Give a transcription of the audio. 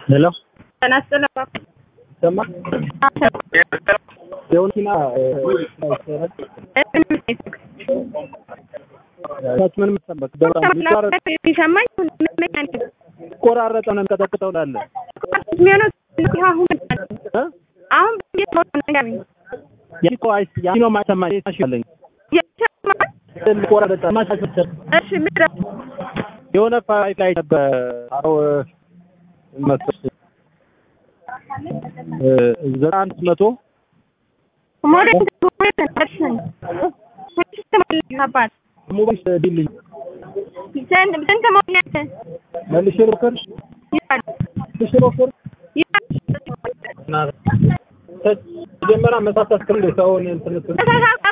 ሄሎ ጤና ይስጥልኝ። ሰማ የውንቲና ታች ምን መሰለህ በጣም ይቆራረጥ ይሰማኝ ቆራረጠ ነው ቀጠቅጠው ላለ አሁን ያኮ አይስ ያኖ ማሰማ ይታሽልኝ ቆራረጠ ማሻሽል እሺ ምድረ የሆነ ፋይል ላይ ነበር አሮ መጥቶ ዘጠና አንድ መቶ ሞዴል አባት ሞባይል ዲልኝ ስንት ሞዴል መልሼ ልሞክር ይላል መልሼ ልሞክር ይላል መጀመሪያ መሳሳት ክልል ሰውን እንትን